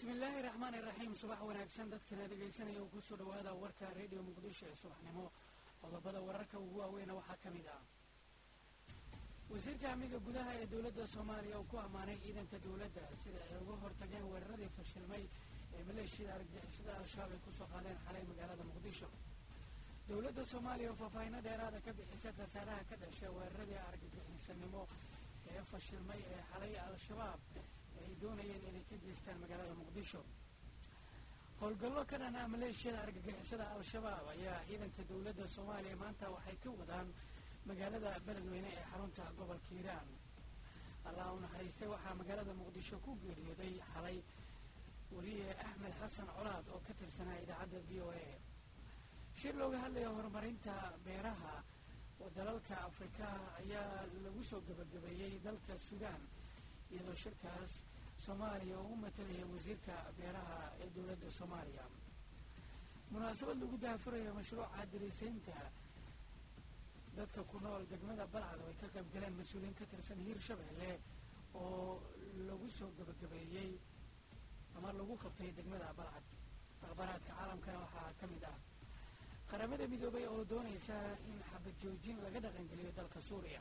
bismillaahi raxmaani raxiim subax wanaagsan dadkana dhegaysanaya uu kusoo dhowaada warka redio muqdisho ee subaxnimo qodobada wararka ugu waaweyna waxaa ka mid ah wasiirka amniga gudaha ee dowladda soomaaliya uu ku ammaanay ciidanka dowladda sida ay uga hortageen weeraradii fashilmay ee maleeshiyada argagixisada al-shabaab ay kusoo qaadeen xalay magaalada muqdisho dowladda soomaaliya oo faahfaahino dheeraada ka bixisa khasaaraha ka dhashay weeraradii argagixisanimo ee fashilmay ee xalay al-shabaab ay doonayeen inay ka geystaan magaalada muqdisho howlgallo ka dhana maleeshiyada argagixisada al-shabaab ayaa ciidanka dowladda soomaaliya maanta waxay ka wadaan magaalada beledweyne ee xarunta gobolka hiiraan allah u naxariistay waxaa magaalada muqdisho ku geeriyooday xalay weliye axmed xasan colaad oo ka tirsanaa idaacadda v o a shir looga hadlayo horumarinta beeraha oo dalalka afrika ayaa lagu soo gebagabeeyey dalka suudaan iyadoo shirkaas soomaaliya uu u matalaya wasiirka beeraha ee dowladda soomaaliya munaasabad lagu daafurayo mashruuca dariisaynta dadka ku nool degmada balcad oo ay ka qayb galeen mas-uuliyiin ka tirsan hiir shabeelle oo lagu soo gebagabeeyey ama lagu qabtay degmada balcad akhbaaraadka caalamkana waxaa ka mid ah qaramada midoobay oo doonaysa in xabad joojin laga dhaqangeliyo dalka suuriya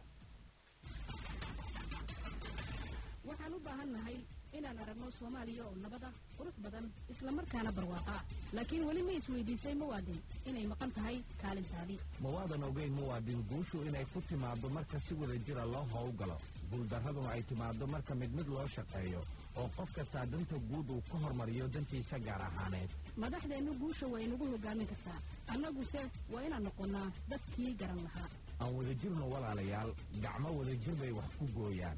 waxaan u baahannahay inaan aragno soomaaliya oo nabad ah qurux badan islamarkaana barwaaqa laakiin weli ma isweydiisay muwaadin inay maqan tahay kaalintaadii mawaadan ogeyn muwaadin guushu inay ku timaaddo marka si wada jira loo howlgalo guuldarraduna ay timaaddo marka mid mid loo shaqeeyo oo qof kastaa danta guud uu ka hormariyo dantiisa gaar ahaaneed madaxdeennu guusha waa inagu hoggaamin kartaa annaguse waa inaan noqonnaa dadkii garan lahaa aan wada jirno walaalayaal gacmo wada jir bay wax ku gooyaan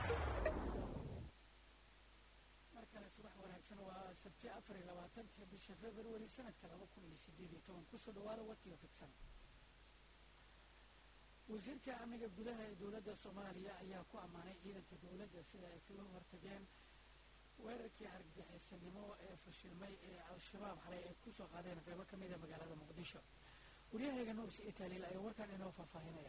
mar kale subax wanaagsan waa sabti afar iyo labaatanka bisha februari sanadka laba kun iyo sideed iyo toban kusoo dhawaada warkiioo fidsan wasiirka amniga gudaha ee dowladda soomaaliya ayaa ku ammaanay ciidanka dowladda sida ay kaga hortageen weerarkii argagixisanimo ee fashilmay ee al-shabaab xalay ay kusoo qaadeen qeybo ka mida magaalada muqdisho waryahayga nuurs italiil ayaa warkan inoo faahfaahinaya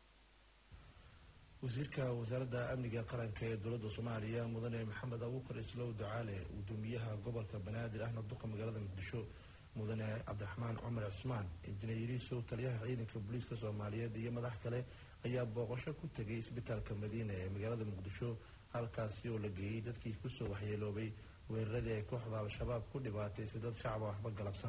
wasiirka wasaaradda amniga qaranka ee dowladda soomaaliya mudane maxamed abuukar islow ducaale gudoomiyaha gobolka banaadir ahna duqa magaalada muqdisho mudane cabdiraxmaan cumar cusmaan injineeriisow taliyaha ciidanka booliiska soomaaliyeed iyo madax kale ayaa booqasho ku tegay isbitaalka madiina ee magaalada muqdisho halkaasi oo la geeyey dadkii kusoo waxyeeloobay weeraradii ay kooxda al-shabaab ku dhibaataysay dad shacaba waxba galabsan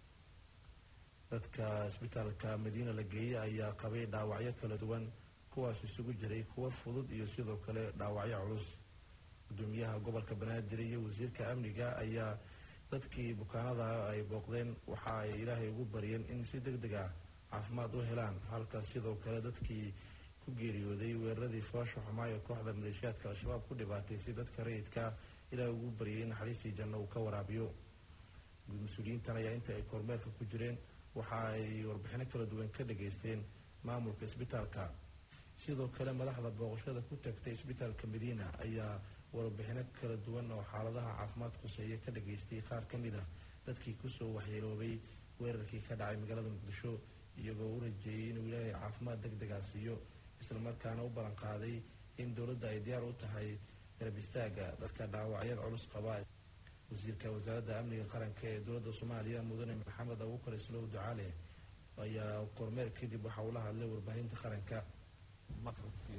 dadka isbitaalka madiina la geeyey ayaa qabay dhaawacyo kala duwan kuwaas isugu jiray kuwo fudud iyo sidoo kale dhaawacyo culus gudoomiyaha gobolka banaadir iyo wasiirka amniga ayaa dadkii bukaanada ay booqdeen waxa ay ilaahay ugu baryeen in si deg deg ah caafimaad u helaan halka sidoo kale dadkii ku geeriyooday weeraradii foosha xumaayo kooxda maleeshiyaadka al-shabaab ku dhibaataysay dadka rayidka ilaahay ugu baryay in naxariistii janno uu ka waraabiyo mas-uuliyiintan ayaa inta ay kormeerka ku jireen waxa ay warbixino kala duwan ka dhageysteen maamulka isbitaalka sidoo kale madaxda booqashada ku tagtay isbitaalka madiina ayaa warbixino kala duwan oo xaaladaha caafimaad khuseeya ka dhageystay qaar ka mid ah dadkii kusoo waxyeeloobay weerarkii ka dhacay magaalada muqdisho iyagoo u rajeeyey inuu ilaahay caafimaad deg degaa siiyo islamarkaana u ballan qaaday in dowladda ay diyaar u tahay garab istaaga dadka dhaawacyada culus qaba wasiirka wasaaradda amniga qaranka ee dowladda soomaaliya mudane maxamed abuukar islow ducaale ayaa kormeer kadib waxa uu la hadlay warbaahinta qaranka maqrabkii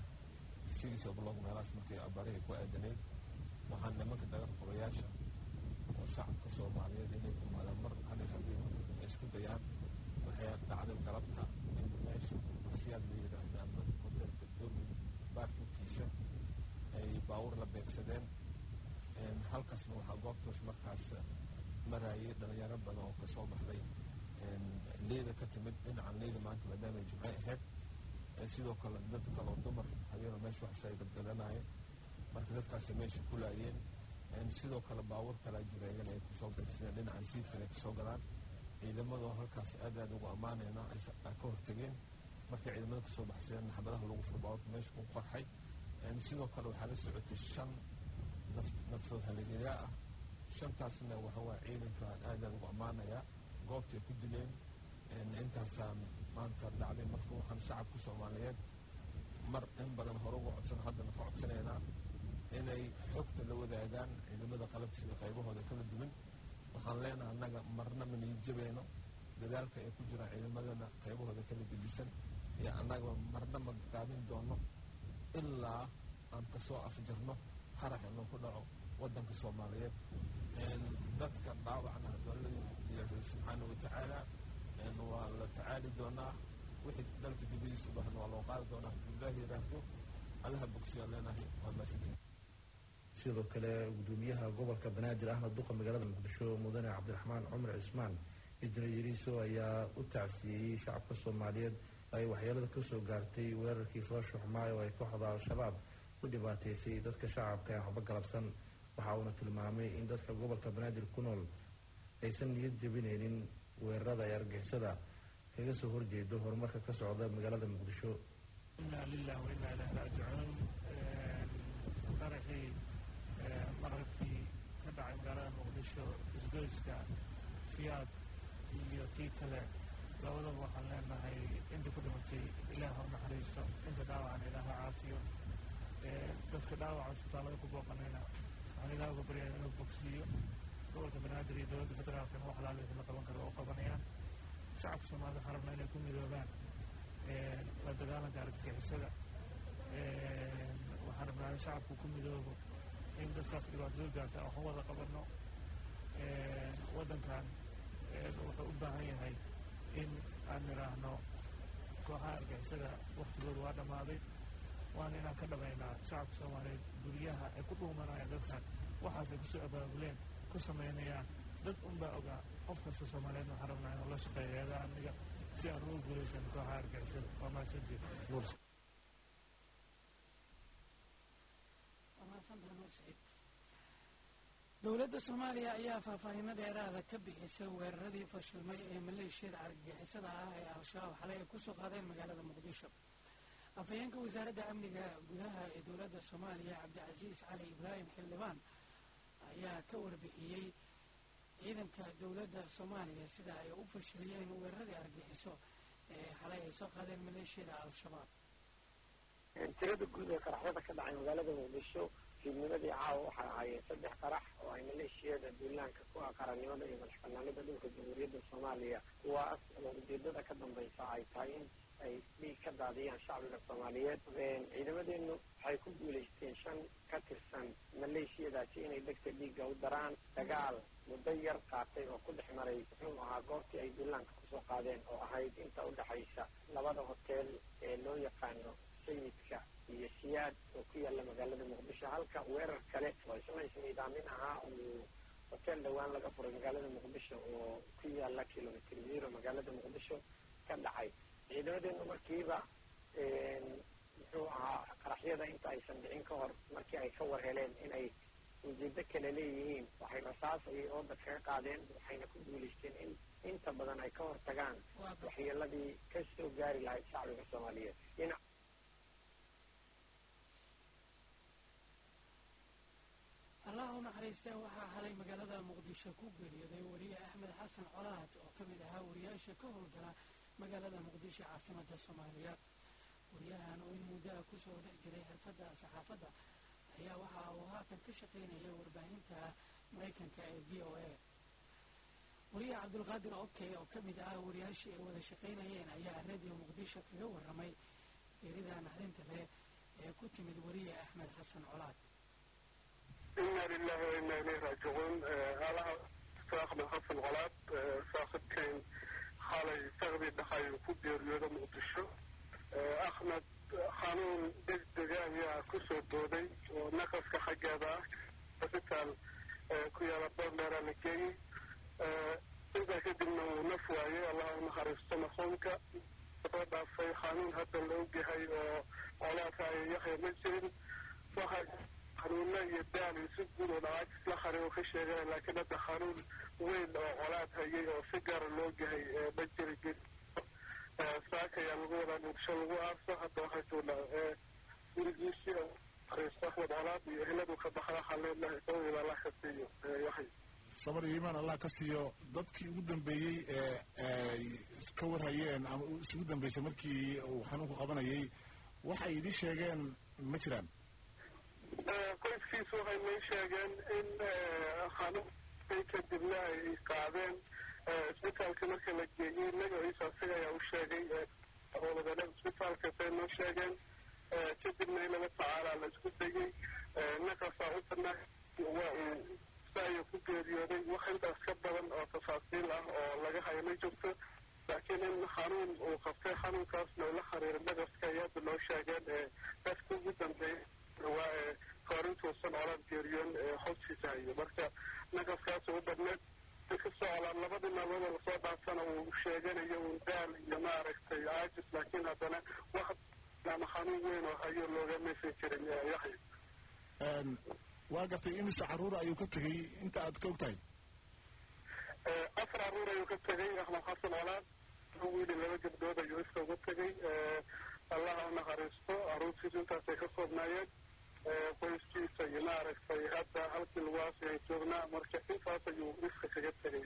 sidiisa blog meelahaas markii abarihay ku aadaneyd waxaan nimanka dagar qobayaasha oo shacabka soomaaliyeed inay kumaadaan mar hal habeen isku dayaan waxay dhacday galabta in meesha wasiyaad la yidhaahda ama hoteelka doomi baarkinkiisa ay baawur la beegsadeen halkaasna waxaa goobtaas markaas maraayay dhalinyaro badan oo kasoo baxday leyda ka timid dhinacan leyda maanta maadaama jimce ahayd sidoo kale dad kaloo dumar habeenoo meesha waxas ay gadgadanayeen marka dadkaasay meesha ku laayeen sidoo kale baawur kalaa jira iyana ay kusoo beegsadeen dhinacan siidkan ay kasoo galaan ciidamadoo halkaas aad aad ugu ammaanayna ay ka hortageen markay ciidamada kasoo baxsadeen naxbadaha lagu furo baawurka meesha ku qarxay sidoo kale waxaa la socotay shan naftood haligayaa ah shantaasna waxawaa ciidankaan aad aad ugu ammaanayaa goobtay ku dileen intaasaan maanta dhacday marka waxaan shacabka soomaaliyeed mar in badan hore uga codsan haddana ka codsanaynaa inay xogta la wadaagaan ciidamada qalabka sida qaybahooda waxaan leenahay annaga marna ma niijabayno dadaalka ay ku jiraan ciidamadana qaybahooda kala gedisan iyo annaga marna ma gaabin doono ilaa aan kasoo afjarno qarax inuu ku dhaco waddanka soomaaliyeed dadka dhaawacna dowlada ilaahay subxaana watacaala waa la tacaali doonaa wixii dalka dibadiisa u baahan waa loo qaadi doonaa ilaahi yidhaahdo allaha bogsiyaan leenahay waa maasantiin sidoo kale gudoomiyaha gobolka banaadir ahmed duqa magaalada muqdisho mudane cabdiraxmaan cumar cismaan injineer yariiso ayaa u tacsiyeeyey shacabka soomaaliyeed ay waxyeelada kasoo gaartay weerarkii foosha xumaayo oo ay kooxda al-shabaab ku dhibaateysay dadka shacabka ee waxba galabsan waxa uuna tilmaamay in dadka gobolka banaadir ku nool aysan niyad jebinaynin weerarada ay argixisada kaga soo horjeedo horumarka ka socda magaalada muqdisho inaa lilah wainaa ilahi raajicuun qaraxii maqribkii ka dhacay magaalada muqdisho isgoyska fiyaad iyo kii kale labadaba waxaan leenahay inta ku dhimatay ilaah ha naxariisto inta dhaawacan ilaah ha caafiyo dadka dhaawaca isbitaallada ku booqanayna waxaan ilaah uga baryaya inuu bogsiiyo gobolka banaadir iyo dowladda federaalkana wax laala wixii la qaban karo oo qabanayaan shacabka soomaalida waxaan rabnaa inay ku midoobaan la dagaalanka argagixisada waxaan rabnaa in shacabku ku midoobo in dadkaas dhibaatada gaarta waxu wada qabanno waddankan wuxuu u baahan yahay in aan nidhaahno kooxaha argixisada waktigooda waa dhammaaday waana inaan ka dhamaynaa shacabka soomaaliyeed guryaha ay ku dhuumanayaan dadkan waxaas ay kusoo abaabuleen ku samaynayaan dad unbaa ogaa qof kasta soomaaliyeedna waxaan rabnaa inuu la shaqeeyo eedaa amniga si aan uga guulaysan kooxaha argixisada waa mahadsantied dowladda soomaaliya ayaa faahfaahino dheeraada ka bixisay weeraradii fashilmay ee maleeshiyada argagixisada ah ee al-shabaab xalay ay kusoo qaadeen magaalada muqdisho afhayeenka wasaaradda amniga gudaha ee dowladda soomaaliya cabdicasiis cali ibraahim xildhibaan ayaa ka warbixiyey ciidanka dowladda soomaaliya sida ay u fashiliyeen weeraradii argixiso ee xalay ay soo qaadeen maleeshiyada al-shabaab tirada guud ee qaraxyada ka dhacay magaalada muqdisho fiidnimadii caawa waxay ahaayeen saddex qarax oo ay maleeshiyada duulaanka ku ah qarannimada iyo madax banaanida dhulka jamhuuriyadda soomaaliya kuwaas oo ujeedada ka dambaysa ay tahay in ay dhiig ka daadiyaan shacbiga soomaaliyeed ciidamadeenu waxay ku guulaysteen shan ka tirsan maleeshiyadaasi inay degta dhiigga u daraan dagaal muddo yar qaatay oo ku dhex maray muxuu ahaa goobtii ay duulaanka kusoo qaadeen oo ahayd inta u dhexaysa labada hoteel ee loo yaqaano sayidka iyo siyaad oo ku yaalla magaalada muqdisho halka weerar kale oo isna isniidaamin ahaa uu hoteel dhowaan laga furay magaalada muqdisho oo ku yaalla kilomitr zero magaalada muqdisho ka dhacay ciidamadeenu markiiba muxuu ahaa qaraxyada inta aysan dhicin ka hor markii ay ka war heleen inay ujeedo kale leeyihiin waxay rasaas ayay ooda kaga qaadeen waxayna ku guulaysteen in inta badan ay ka hortagaan waxyeeladii ka soo gaari lahayd shacbiga soomaaliyeed dhinac allah u naxariistee waxaa xalay magaalada muqdisho ku geeriyooday wariye axmed xasan colaad oo ka mid ahaa wariyaasha ka howlgala magaalada muqdisho caasimada soomaaliya wariyahan oo in muddoa kusoo dhex jiray xirfadda saxaafadda ayaa waxa uu haatan ka shaqaynaya warbaahinta maraykanka ee v o a wariye cabdulqaadir okey oo ka mid ah wariyaashii ay wada shaqaynayeen ayaa radio muqdisho kaga warramay geerida naxdinta leh ee ku timid wariye axmed xasan colaad ina lilahi wa ina ilayhi raajicuun alaha axmed xasan colaad saaxiibkeen xalay saqdii dhaxay ku geeriyooda muqdisho axmed xanuun degdega ayaa ku soo booday oo naqaska xaggeeda ah hosbitaal ku yaala boorleera la geeyey intaa kadibna wuu naf waayey allah u naxariisto marxuumka soo dhaafay xanuun hadda la ogyahay oo colaadka ay yaxya ma jirin waxa xanuuno iyo daal iyo si guud oo dhawaajis la xari oo ka sheegana laakiin hadda xanuun weyn oo colaad hayay oo si gaara loo ogyahay ma jiri geli saaka ayaa lagu wadaa muqdisho lagu aaso hadda waxaa joognaa gurigiisii naxariisto axmed colaad iyo eheladu ka baxda waxaan leenahay sabadeeda allah ka siiyo yaxya sabar iyo iimaan allah ka siiyo dadkii ugu dambeeyey ee ka warhayeen ama isugu dambeysay markii uu xanuunku qabanayay waxay idii sheegeen ma jiraan qoyskiisu waxay may sheegeen in xanuun dhacday kadibna ay qaadeen isbitaalka marka la geeyey magaciisa asiga ayaa u sheegay howlgale isbitaalka say noo sheegeen kadibna in lala tacaalaa la isku dayey naqasaa u badnaa waa uu saaya ku geeriyooday wax intaas ka badan oo tafaasiil ah oo laga hayo ma jirto laakiin in xanuun uu qabtay xanuunkaasna ula xiriira naqaska ay hadda noo sheegeen dadka ugu dambeeya waa ee koorintuusan colaad geeriyoon hoostiisa hayo marka naqaskaas u badneed kasoo colaan labadii maalmood lasoo dhaafana uu sheeganayo un daal iyo maaragtay caajis laakiin haddana wax ama xanuun weyn oo hayo looga meesan jirin yaxya waa gartay imise carruur ayuu ka tegey inta aad ka og tahay afar carruur ayuu ka tegey axmed xasan colaad wiili laba gabdhood ayuu iska uga tegey allaha u naxariisto carruurtiisu intaasay ka koobnaayeen qoyskiisa iyo maaragtay hadda halkii lagu aasay ay joognaa marka intaas ayuu iska kaga tegey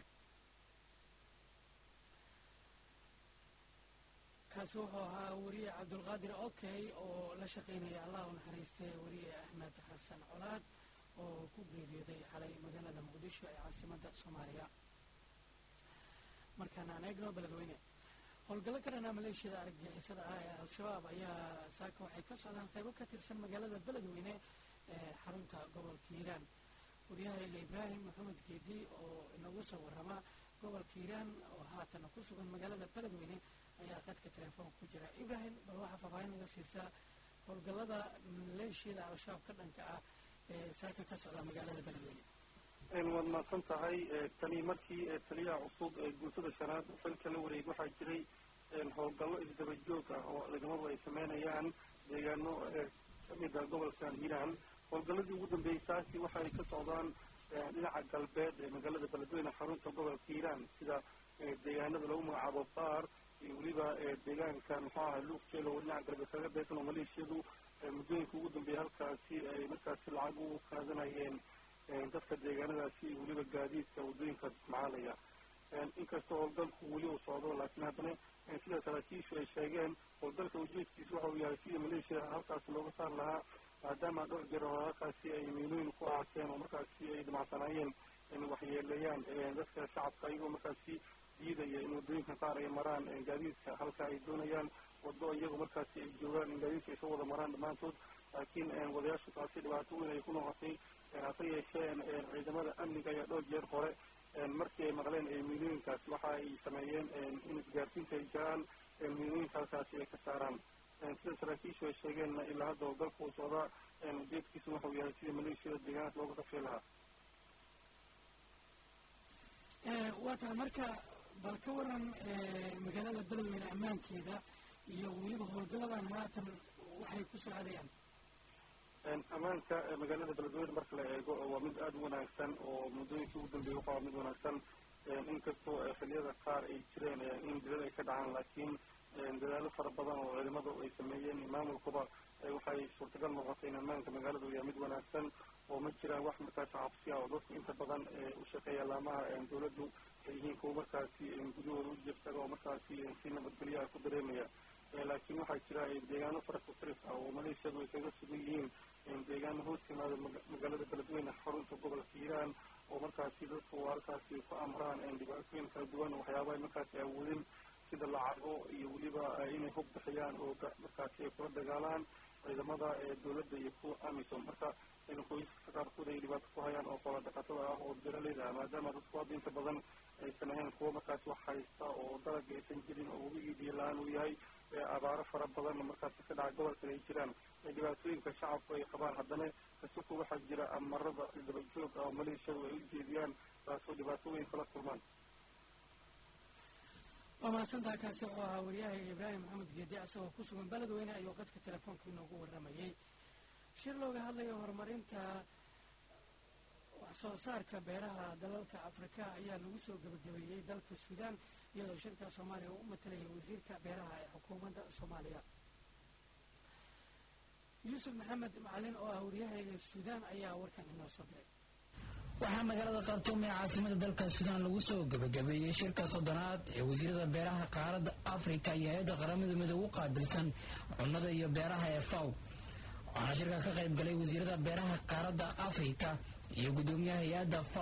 kaasi wuxuu ahaa weriye cabdulqaadir okey oo la shaqaynaya allah u naxariistay weriye axmed xasan colaad oo ku geeriyooday xalay magaalada muqdisho ee caasimadda soomaaliya markaan aan eegno beledweyne howlgallo ka dhanaa maleeshiyada argagixisada ah ee al-shabaab ayaa saaka waxay ka socdaan qaybo ka tirsan magaalada beledweyne ee xarunta gobolka hiiraan waryahayga ibraahim maxamed geedi oo inagu soo warrama gobolka hiiraan oo haatan ku sugan magaalada beledweyne ayaa qadka telefoonka ku jira ibraahim bal waxaa faahfaahin naga siisaa howlgallada maleeshiyada al-shabaab ka dhanka ah ee saaka ka socda magaalada beledweyne waad mahadsan tahay tani markii taliyaha cusub ee guutada shanaad xilka la wareeg waxaa jiray howlgallo isdaba joog ah oo ciidamadu ay sameynayaan deegaano kamid ah gobolkan hiiraan howlgalladii ugu dambeeyey saasi waxa ay ka socdaan dhinaca galbeed ee magaalada beledweyne xarunta gobolka hiiraan sida deegaanada lagu magacaabo baar iyo weliba deegaanka muxuu aha luuk jeel oo dhinaca galbeed kaga beesan oo maleeshiyadu muddooyinka ugu dambeeyey halkaasi ay markaasi lacag u qaadanayeen dadka deegaanadaasi iyo weliba gaadiidka waddooyinka isticmaalaya inkastoo howlgalku weli uu socdo laakiin haddana sida saraakiishu ay sheegeen howlgalka ujeedkiisu waxa uu yahay sidii maleeshiya halkaasi looga saar lahaa maadaama dhowr jeer oo halkaasi ay miilooyin ku aaseen oo markaasi ay dhamacsanaayeen in waxyeeleeyaan dadka shacabka iyagoo markaasi diidaya in waddooyinka qaar ay maraan gaadiidka halka ay doonayaan waddo iyagoo markaasi ay joogaan in gaadiidka ay soo wada maraan dhammaantood laakiin wadayaashu taasi dhibaato weyn ay ku noqotay hase yeesheen ciidamada amniga ayaa dhowr jeer hore markii ay maqleen miilooyinkaasi waxa ay sameeyeen in isgaarsiinta ay jiraan miilooyinka halkaasi ay ka saaraan sida saraakiishu ay sheegeen ilaa hadda howlgalka uu socdaa ujeedkiisu waxau yahay sidii maleeshiyada deegaanka looga qafii lahaa waa tahay marka bal ka waran magaalada beledweyne ammaankeeda iyo weliba howlgalladan haatan waxay ku socdayaan ammaanka magaalada beledweyne marka la eego waa mid aada u wanaagsan oo muddooyinkii ugu dambeeyey waxa waa mid wanaagsan inkastoo xilliyada qaar ay jireen in dilal ay ka dhacaan laakiin dadaalo fara badan oo ciidamadu ay sameeyeen maamulkuba waxay suurtagal noqotay in ammaanka magaaladu yahay mid wanaagsan oo ma jiraan wax markaasi cabsi ah oo dadku inta badan u shaqeeya laamaha dowladdu ay yihiin kuwa markaasi gudahooda u jirtaga oo markaasi si nabadgelyaha ku dareemaya laakiin waxaa jira deegaano fara ku tiris ah oo maleeshiyadu ay kaga sugan yihiin deegaano hoos yimaada magaalada beledweyne xarunta gobolka hiiraan oo markaasi dadku halkaasi ku amraan dhibaatooyin kala duwan waxyaabaha markaasi awoodin sida lacago iyo weliba inay hub bixiyaan oo markaasi ay kula dagaalaan ciidamada dowladda iyo kuwa amisom marka qoysaska qaarkood ay dhibaato ku hayaan oo qola dhaqatada ah oo beeraleyda ah maadaama dadku hadda inta badan aysan ahayn kuwa markaasi wax haysta oo dalaga aysan jirin oo webigii biyo la-aan uu yahay abaaro fara badan markaasi ka dhaca gobolkan ay jiraan dhibaatooyinka shacabku ay qabaan haddana kasuku waxaa jira amarada dabajoog ah oo maleeshiyadu ay u jeediyaan taasoo dhibaatooyin kala kulmaan waa mahadsantaha kaasi wuxuu ahaa waryahayga ibraahim maxamed geedi asagoo ku sugan beledweyne ayuu qadka telefoonka inoogu warramayey shir looga hadlayo horumarinta wax soo saarka beeraha dalalka afrika ayaa lagu soo gebagabeeyey dalka suudaan iyadoo shirka soomaaliya uu u matalaya wasiirka beeraha ee xukuumadda soomaaliya yuusuf maxamed macalin oo ah waryahayga suudaan ayaa warkan inoo soo diray waxaa magaalada khartuum ee caasimada dalka suudaan lagu soo gebagabeeyey shirka soddonaad ee wasiirada beeraha qaaradda afrika iyo hay-adda qaramada midoobe u qaabilsan cunnada iyo beeraha ee faw waxaana shirka ka qayb galay wasiirada beeraha qaaradda afrika iyo guddoomiyaha hay-adda faw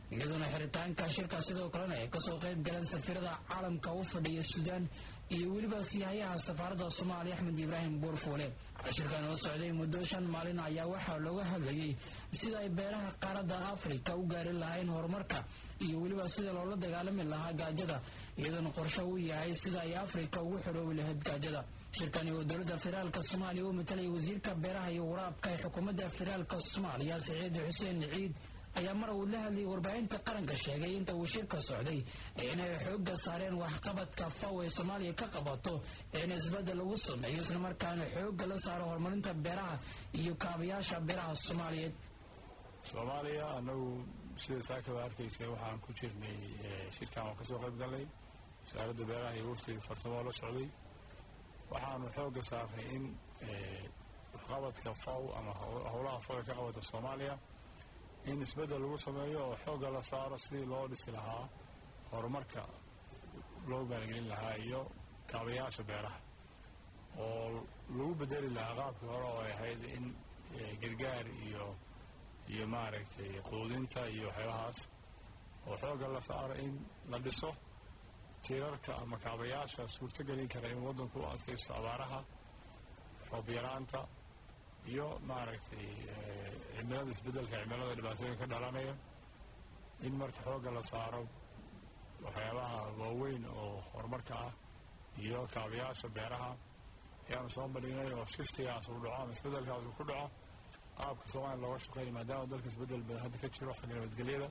iyadoona xiritaanka shirka sidoo kalena ay kasoo qayb galeen safiirada caalamka u fadhiya suudaan iyo weliba siyahayaha safaaradda soomaaliya axmed ibraahim buurfuule shirkan oo socday muddo shan maalin ayaa waxaa looga hadlayey sida ay beeraha qaaradda afrika u gaari lahayn horumarka iyo weliba sida loola dagaalami lahaa gaajada iyadoona qorsho uu yahay sida ay afrika ugu xoroobi lahayd gaajada shirkani oo dowladda federaalka soomaaliya u matalaya wasiirka beeraha iyo waraabka ee xukuumadda federaalka soomaaliya saciid xuseen ciid ayaa mar uu la hadlayay warbaahinta qaranka sheegay inta uu shirka socday inay xoogga saareen waxqabadka faw ee soomaaliya ka qabato in isbeddel lagu sameeyo islamarkaana xoogga la saaro horumarinta beeraha iyo kaabayaasha beeraha soomaaliyeed soomaaliya anagu sida saakaba arkaysa waxaan ku jirnay shirkan waan kasoo qayb galnay wasaaradda beeraha iyo waftiga farsamo la socday waxaanu xoogga saarnay in waxqabadka faw ama howlaha faw ee ka qabata soomaaliya in isbeddel lagu sameeyo oo xoogga la saaro sidii loo dhisi lahaa horumarka loo maalgelin lahaa iyo kaabayaasha beeraha oo lagu bedeli lahaa qaabkii hore oo ay ahayd in gargaar iyo iyo maaragtay quudinta iyo waxyaabahaas oo xoogga la saaro in la dhiso tiirarka ama kaabayaasha suurto gelin kara in waddanku u adkaysto abaaraha roob yaraanta iyo maaragtay cimilada isbeddelka cimilada dhibaatooyin ka dhalanaya in marka xoogga la saaro waxyaabaha waaweyn oo horumarka ah iyo kaabayaasha beeraha ayaanu soo bandhignay oo shiftigaas uu dhaco ama isbeddelkaas uu ku dhaco qaabka soomaaliya looga shaqeynaya maadaama dalka isbeddel badan hadda ka jiro xagga nabadgelyada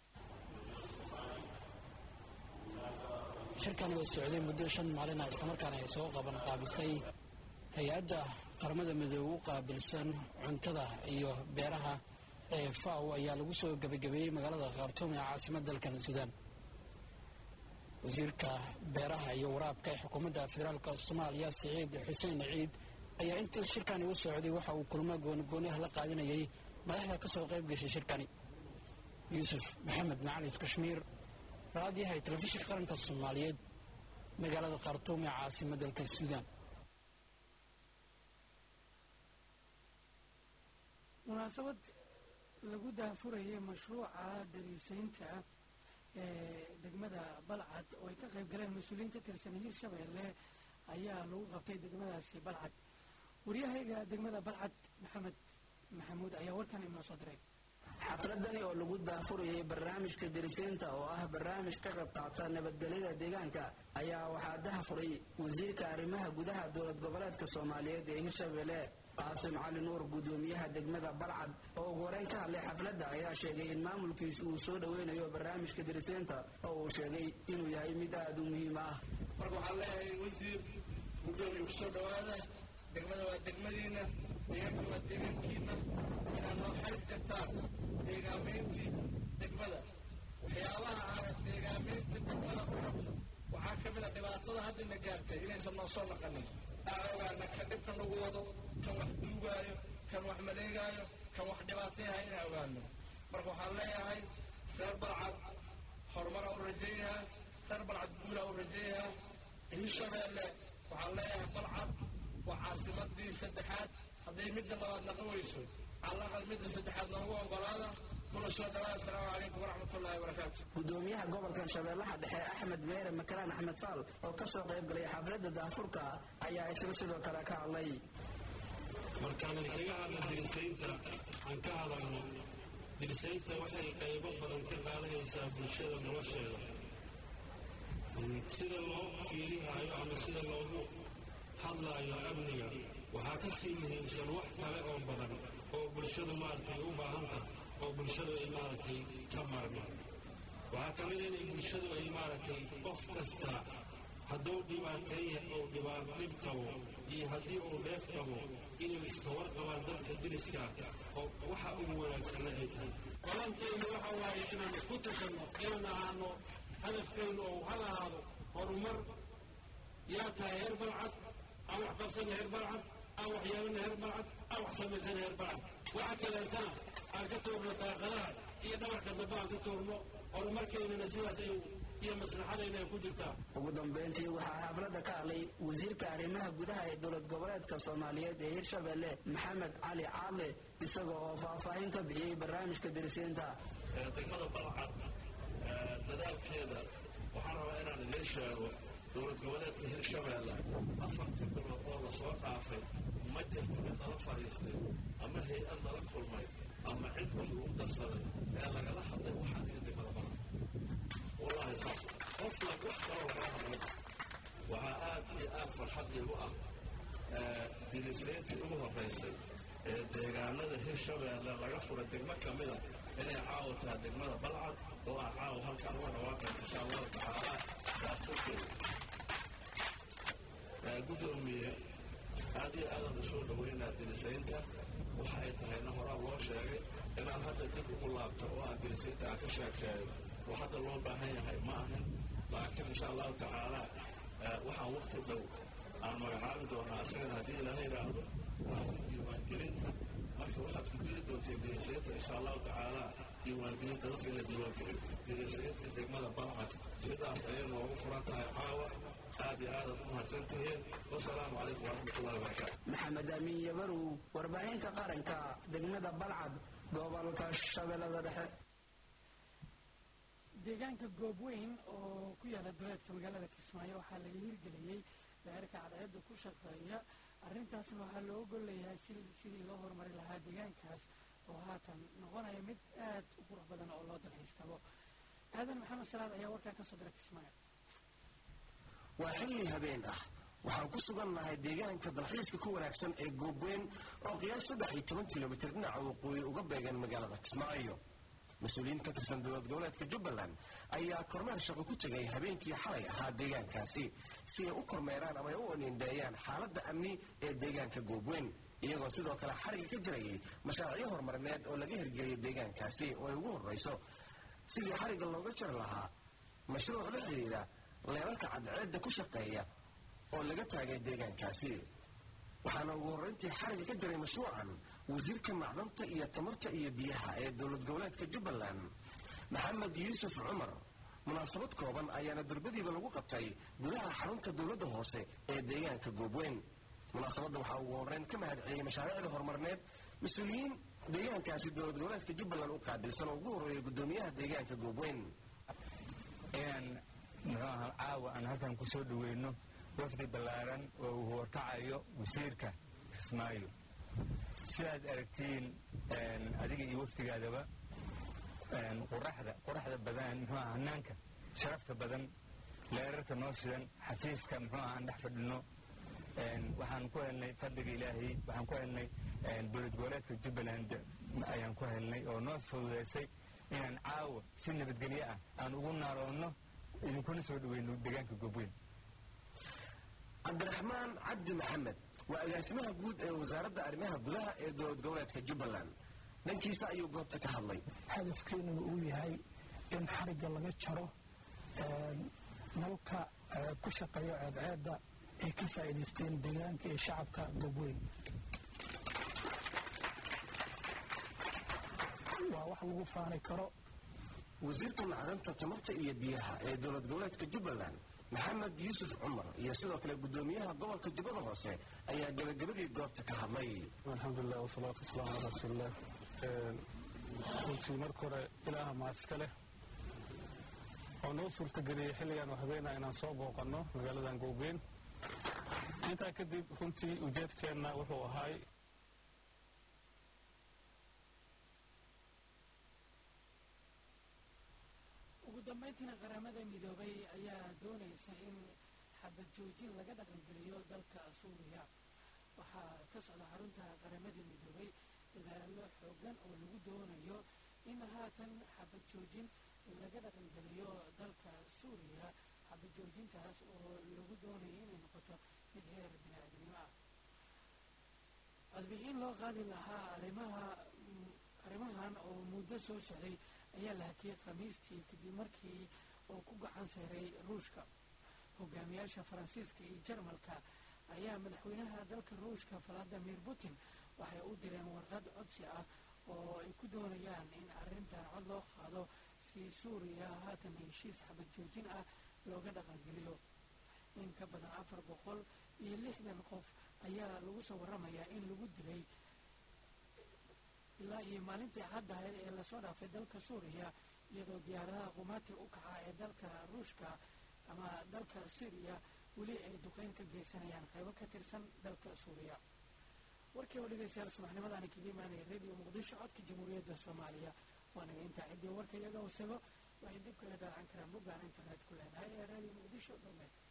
shirkani oo socday muddo shan maalina islamarkaana ay soo qaban qaabisay hay-adda qaramada midoobe u qaabilsan cuntada iyo beeraha ee faw ayaa lagu soo gebagabeeyey magaalada khartuum ee caasimada dalkan suudaan wasiirka beeraha iyo waraabka ee xukuumadda federaalk soomaaliya siciid xuseen ciid ayaa inta shirkani u socday waxa uu kulmo goonigooniah la qaadinayay madaxda ka soo qayb gashay shirkani yuusuf maxamed macalid kashmiir raadiyaha telefishinka qaranka soomaaliyeed magaalada khartuum ee caasimada dalka suudaan munaasabad lagu daafurayay mashruuca dariisaynta ee degmada balcad oo ay ka qayb galeen mas-uuliyiin ka tirsan hiirshabeelle ayaa lagu qabtay degmadaasi balcad waryahayga degmada balcad maxamed maxamuud ayaa warkan inoo soo diray xafladani oo lagu daafurayay barnaamijka darisaynta oo ah barnaamij ka qayb qaata nabadgelyada deegaanka ayaa waxaa dahafuray wasiirka arrimaha gudaha dowlad goboleedka soomaaliyeed ee hirshabeelle qaasim cali nuur guddoomiyaha degmada balcad oo ugu horeyn ka hadlay xafladda ayaa sheegay in maamulkiisu uu soo dhoweynayo barnaamijka darisaynta oo uu sheegay inuu yahay mid aada u muhiim ah marka waxaan leeyahay wasiir guddoomiye kusoo dhowaada degmada waa degmadiina deegaanka waa deegaankiina inaad noo xarig kartaan deegaamayntii degmada waxyaabaha aan deegaamaynta degmada u rabno waxaa ka mid a dhibaatada haddana gaartay inaysan noo soo naqanin aan ogaana kan dhibka nagu wado kan wax duugaayo kan wax maleegaayo kan wax dhibaatayaha inaan ogaano marka waxaan leeyahay reer balcad horumar u rajayahaa reer balcad guulaa u rajayahaa hirshabeelle waxaan leeyahay balcad waa caasimadii saddexaad hadday midda labaad naqan weyso calaqal midda saddexaad noogu ogolaada kuna soo dhawaada asalaamu calaykum waraxmatullahi wabarakaatu gudoomiyaha gobolkan shabeellaha dhexe axmed meere makaraan axmed faal oo ka soo qayb galay xafladda daafurka ayaa isla sidoo kale ka hadlay markaan kaga hadla dirisaynta aan ka hadalno dirisaynta waxay qaybo badan ka qaadanaysaa bulshada nolosheeda sida loo fiirihaayo ama sida loogu hadlaayo amniga waxaa ka sii muhiimsan wax kale oo badan oo bulshadu maaragtay u baahan tahay oo bulshadu ay maaragtay ka maarmaan waxaa ka mid a inay bulshadu ay maaragtay qof kasta hadduu dhibaateeya uu dhibaato dhib qabo iyo haddii uu dheef qabo inay iska warqabaan dadka diriska oo waxa ugu wanaagsanna ay tahay balantaynu waxa waaye inaan isku tashanno inaan ahaano hadafkaynu oo hal ahaado horumar yaa tahay heer balcad aan wax qabsana heer balcad aan wax yeelana heer balcad aan wax samaysana heer balcad waxa kaleetana aan ka tuurno daaqadaha iyo dhabarka dambe aan ka tuurno horumarkaynana sidaas ay iyo maslaxadayna ay ku jirtaa ugu dambeyntii waxaa xafladda ka hadlay wasiirka arrimaha gudaha ee dowlad goboleedka soomaaliyeed ee hirshabeelle maxamed cali caadle isaga oo faahfaahin ka bixiyey barnaamijka darisaynta degmada balcad waxqabadkeeda waxaan rabaa inaan idiin sheego dowlad goboleedka hirshabeelle afartii bilood oo lasoo dhaafay ma jirto mid lala fadhiistay ama hay-ad lala kulmay ama cid wax lagu darsaday ee lagala hadlay waxaan iyo degmada balan wallaahi saas qof lag wax kaloo lagala hadlay waxaa aad iyo aad farxad iigu ah dilisayntii ugu horraysay ee deegaanada hirshabeelle laga furay degmo ka mida inay caawo tahay degmada balcad oo aan caawo halkaan uga dhawaaqayn insha allahu tacaala daafurkeeda guddoomiye aad iyo aadan usoo dhaweynaa dilisaynta waxa ay tahayna horaa loo sheegay inaan hadda dib ugu laabto oo aan dilisaynta aan ka sheeg sheego wax hadda loo baahan yahay ma ahan laakiin insha allahu tacaala waxaan waqti dhow aan magacaabi doonaa isagana haddii ilaaha yidhaahdo waadi diiwaangelinta marka waxaad ku diri doonteen dilisaynta insha allahu tacaala diiwaangelinta dadka in la diiwaangeliyo dilisaynta degmada balcad sidaas ayay noogu furan tahay caawa aad iyo aadaad u mahadsantihiin wasalaamu calaykum waraxmatullahi wabarakaatu maxamed amiin yabarow warbaahinta qaranka degmada balcad gobolka shabeellada dhexe deegaanka goobweyn oo ku yaala duleedka magaalada kismaayo waxaa laga hirgeliyey daa'irka cadceedda ku shaqeeya arrintaasna waxaa loo ogol leeyahay sidii loo horumari lahaa deegaankaas oo haatan noqonaya mid aad u qurux badan oo loo dalxiistabo aadan maxamed salaad ayaa warkaa ka soo diray kismaayo waa xilli habeen ah waxaan ku sugannahay deegaanka dalxiiska ku wanaagsan ee goobweyn oo qiyaas saddex iyo toban kilomitir dhinaca waqooyi uga beegan magaalada kismaayo mas-uuliyiin ka tirsan dowlad goboleedka jubbaland ayaa kormeer shaqo ku tegay habeenkii xalay ahaa deegaankaasi si ay u kormeeraan ama ay u oniindeeyaan xaaladda amni ee deegaanka goobweyn iyagoo sidoo kale xariga ka jirayay mashaariicyo horumarineed oo laga hirgeliyay deegaankaasi oo ay ugu horrayso sidii xariga looga jari lahaa mashruuc la xidhiidha leelalka cadceedda ku shaqeeya oo laga taagay deegaankaasi waxaana ugu horrayntii xariga ka jiray mashruucan wasiirka macdanta iyo tamarta iyo biyaha ee dowlad goboleedka jubbaland maxamed yuusuf cumar munaasabad kooban ayaana durbadiiba lagu qabtay gudaha xarunta dowladda hoose ee deegaanka goobweyn munaasabadda waxaa ugu horreyn ka mahadceliyey mashaariicda horumarineed mas-uuliyiin deegaankaasi dowlad goboleedka jubbaland u qaabilsan oo ugu horreeyay guddoomiyaha deegaanka goobweyn inaan muxuu ahaa caawa aan halkan ku soo dhaweyno wafdi ballaaran oo uu horkacayo wasiirka kismaayo sidaad aragtiin adiga iyo wafdigaadaba quraxda quraxda badan muxuu aha hanaanka sharafta badan leerarka noo shidan xafiiska muxuu aha aan dhex fadhino waxaan ku helnay fadliga ilaahay waxaan ku helnay dowlad goboleedka jubbaland ayaan ku helnay oo noo fududeysay inaan caawa si nabadgelyo ah aan ugu naaloonno idinkuna soo dhaweyno deegaanka goobweyn cabdiraxmaan cabdi maxamed waa agaasimaha guud ee wasaaradda arrimaha gudaha ee dowlad goboleedka jubbaland dhankiisa ayuu goobta ka hadlay hadafkeenuna uu yahay in xarigga laga jaro nalka ku shaqeeya ceedceedda ay ka faa'iidaysteen deegaanka iyo shacabka goobweyn waa wax lagu faani karo wasiirka macdanta tamarta iyo biyaha ee dowlad goboleedka jubbaland maxamed yuusuf cumar iyo sidoo kale guddoomiyaha gobolka jubbada hoose ayaa gebagabadii goobta ka hadlay alxamdulilah wasalaatu wasalaamu calaa rasuulilah runtii marka hore ilaaha mahadska leh oo noo suurtageliyey xilligan oo habeena inaan soo booqanno magaaladan goobeen intaa kadib runtii ujeedkeenna wuxuu ahaay ugu dambayntiina qaramada midoobay ayaa doonaysa in xabad joojin laga dhaqangeliyo dalka suuriya waxaa ka socda xarunta qaramada midoobay dadaallo xoogan oo lagu doonayo in haatan xabad joojin laga dhaqangeliyo dalka suuriya xabad joojintaas oo lagu doonayo inay noqoto mid heer bini-aadamnimo ah codbixin loo qaadi lahaa arrimaha arrimahan oo muddo soo socday ayaa la hakiyey khamiistii kadib markii uu ku gacan seeray ruushka hogaamiyaasha faransiiska iyo jarmalka ayaa madaxweynaha dalka ruushka valadimir putin waxay u direen warqad codsi ah oo ay ku doonayaan in arrintan cod loo qaado si suuriya haatan heshiis xabad joojin ah looga dhaqangeliyo in ka badan afar boqol iyo lixdan qof ayaa lagu soo waramayaa in lagu dilay ilaa iyo maalintii caddahayd ee lasoo dhaafay dalka suuriya iyadoo diyaaradaha qumaati u kaca ee dalka ruushka ama dalka syriya weli ay duqeyn ka geysanayaan qaybo ka tirsan dalka suuriya warkii oo dhegeystayaal subaxnimadani kaga imaanaya radio muqdisho codka jamhuuriyadda soomaaliya waanaga intaa ciddii warka iyaga hoosego waxay dib kaga daacan karaan boggaan internet ku leenahay ee radio muqdisho dowmed